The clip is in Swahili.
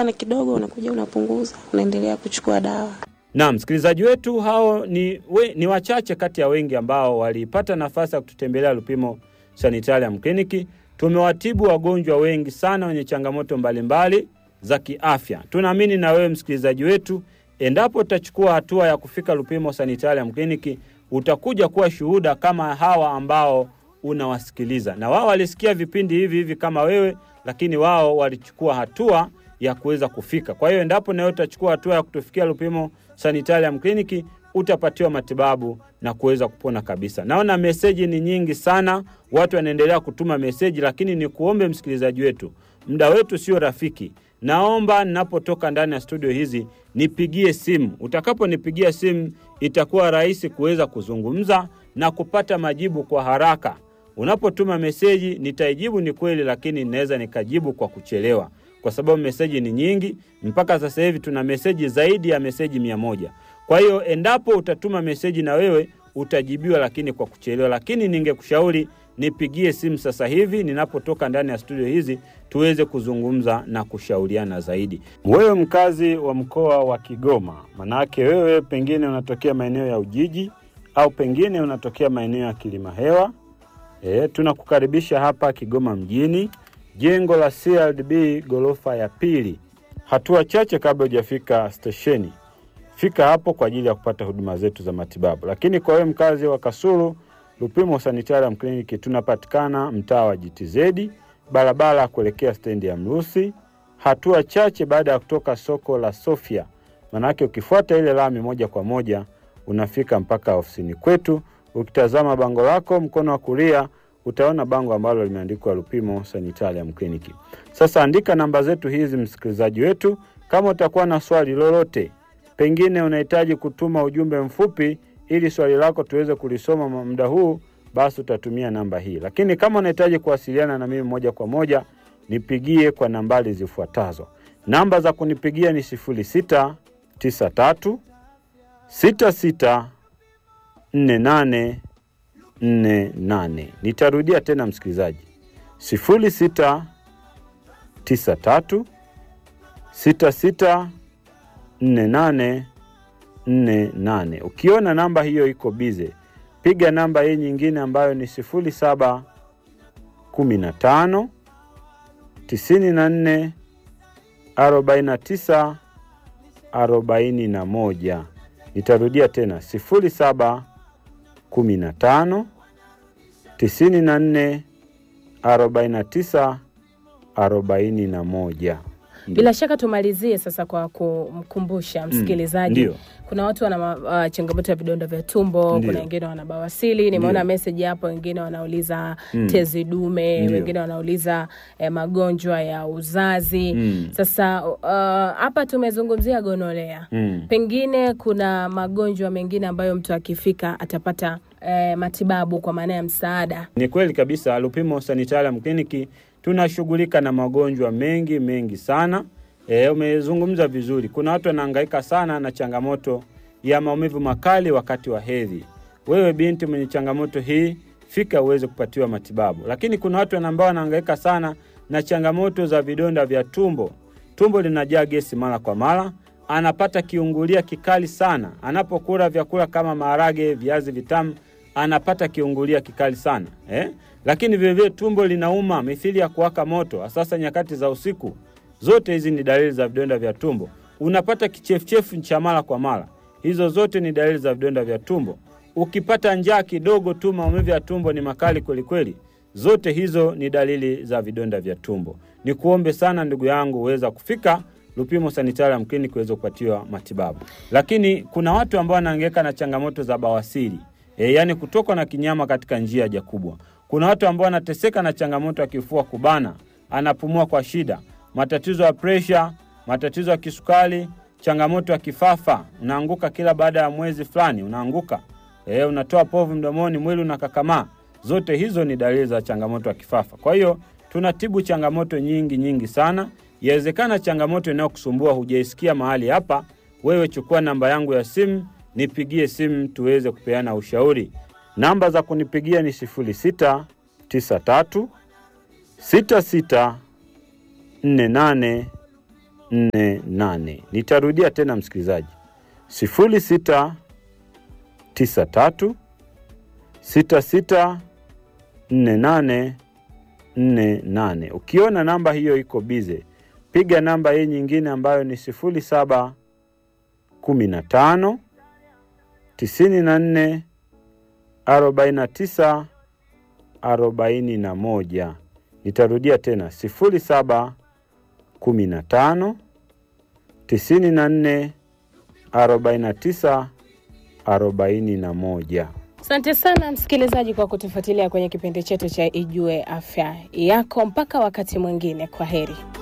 ukikaa na kidogo, unakuja unapunguza, unaendelea kuchukua dawa. Na msikilizaji wetu hao ni, we, ni wachache kati ya wengi ambao walipata nafasi ya kututembelea Lupimo Sanitarium Clinic. Tumewatibu wagonjwa wengi sana wenye changamoto mbalimbali za kiafya. Tunaamini na wewe msikilizaji wetu, endapo utachukua hatua ya kufika Lupimo Sanitarium Clinic, utakuja kuwa shuhuda kama hawa ambao unawasikiliza, na wao walisikia vipindi hivi hivi kama wewe, lakini wao walichukua hatua ya kuweza kufika. Kwa hiyo endapo nawe utachukua hatua ya kutufikia Lupimo Sanitarium Clinic utapatiwa matibabu na kuweza kupona kabisa. Naona meseji ni nyingi sana, watu wanaendelea kutuma meseji, lakini ni kuombe msikilizaji wetu, muda wetu sio rafiki. Naomba ninapotoka ndani ya studio hizi nipigie simu. Utakaponipigia simu, itakuwa rahisi kuweza kuzungumza na kupata majibu kwa haraka. Unapotuma meseji nitaijibu, ni kweli, lakini ninaweza nikajibu kwa kuchelewa kwa sababu meseji ni nyingi. Mpaka sasa hivi tuna meseji zaidi ya meseji mia moja. Kwa hiyo endapo utatuma meseji na wewe utajibiwa, lakini kwa kuchelewa. Lakini ningekushauri nipigie simu sasa hivi ninapotoka ndani ya studio hizi, tuweze kuzungumza na kushauriana zaidi. Wewe mkazi wa mkoa wa Kigoma, manake wewe pengine unatokea maeneo ya Ujiji au pengine unatokea maeneo ya Kilimahewa, e, tunakukaribisha hapa Kigoma mjini jengo la CRDB ghorofa ya pili, hatua chache kabla hujafika stesheni. Fika hapo kwa ajili ya kupata huduma zetu za matibabu. Lakini kwa wewe mkazi wa Kasulu, Lupimo Sanitarium Clinic tunapatikana mtaa wa GTZ, barabara ya kuelekea stendi ya Mrusi, hatua chache baada ya kutoka soko la Sofia. Manake ukifuata ile lami moja kwa moja unafika mpaka ofisini kwetu. Ukitazama bango lako mkono wa kulia utaona bango ambalo limeandikwa Lupimo Sanitarium Clinic. Sasa andika namba zetu hizi, msikilizaji wetu, kama utakuwa na swali lolote, pengine unahitaji kutuma ujumbe mfupi ili swali lako tuweze kulisoma muda huu, basi utatumia namba hii. Lakini kama unahitaji kuwasiliana na mimi moja kwa moja, nipigie kwa nambari zifuatazo. Namba za kunipigia ni sifuri sita tisa tatu sita sita nne nane nne nane. Nitarudia tena msikilizaji, sifuri sita tisa tatu sita sita nne nane nne nane. Ukiona namba hiyo iko bize, piga namba hii nyingine ambayo ni sifuri saba kumi na tano tisini na nne arobaini na tisa arobaini na moja. Nitarudia tena sifuri saba kumi na tano tisini na nne arobaini na tisa arobaini na moja. Bila shaka tumalizie sasa kwa kumkumbusha msikilizaji Ndio. kuna watu wana uh, changamoto ya vidonda vya tumbo, Ndio. kuna wengine wana bawasili. Nimeona Ndio. message hapo, wengine wanauliza Mm. tezi dume, Ndio. wengine wanauliza eh, magonjwa ya uzazi. Mm. Sasa uh, hapa tumezungumzia gonolea Mm. pengine kuna magonjwa mengine ambayo mtu akifika atapata eh, matibabu kwa maana ya msaada. Ni kweli kabisa, Lupimo Sanitarium Clinic tunashughulika na magonjwa mengi mengi sana. E, umezungumza vizuri. Kuna watu wanahangaika sana na changamoto ya maumivu makali wakati wa hedhi. Wewe binti mwenye changamoto hii, fika uweze kupatiwa matibabu. Lakini kuna watu ambao wanahangaika sana na changamoto za vidonda vya tumbo. Tumbo linajaa gesi mara kwa mara, anapata kiungulia kikali sana anapokula vyakula kama maharage, viazi vitamu, anapata kiungulia kikali sana eh? Lakini vilevile tumbo linauma mithili ya kuwaka moto, sasa nyakati za usiku. Zote hizi ni dalili za vidonda vya tumbo. Unapata kichefuchefu cha mara kwa mara, hizo zote ni dalili za vidonda vya tumbo. Ukipata njaa kidogo tu, maumivu ya tumbo ni makali kwelikweli, zote hizo ni dalili za vidonda vya tumbo. Ni kuombe sana ndugu yangu uweza kufika Lupimo Sanitarium Clinic uweze kupatiwa matibabu. Lakini kuna watu ambao wanahangaika na changamoto za bawasiri e, yaani kutokwa na kinyama katika njia ya haja kubwa. Kuna watu ambao wanateseka na changamoto ya kifua kubana, anapumua kwa shida, matatizo ya presha, matatizo ya kisukari, changamoto ya kifafa, unaanguka kila baada ya mwezi fulani, unaanguka e, unatoa povu mdomoni, mwili unakakamaa. Zote hizo ni dalili za changamoto ya kifafa. Kwa hiyo tunatibu changamoto nyingi nyingi sana. Yawezekana changamoto inayokusumbua hujaisikia mahali hapa, wewe chukua namba yangu ya simu, nipigie simu tuweze kupeana ushauri. Namba za kunipigia ni 0693 66 48 nne nane. Nitarudia tena msikilizaji, sifuri sita tisa tatu sita sita nne nane nne nane. Ukiona namba hiyo iko bize, piga namba hii nyingine ambayo ni sifuri saba kumi na tano tisini na nne arobaini na tisa arobaini na moja. Nitarudia tena sifuri saba kumi na tano tisini na nne arobaini na tisa arobaini na moja. Asante sana msikilizaji kwa kutufuatilia kwenye kipindi chetu cha Ijue Afya Yako. Mpaka wakati mwingine, kwa heri.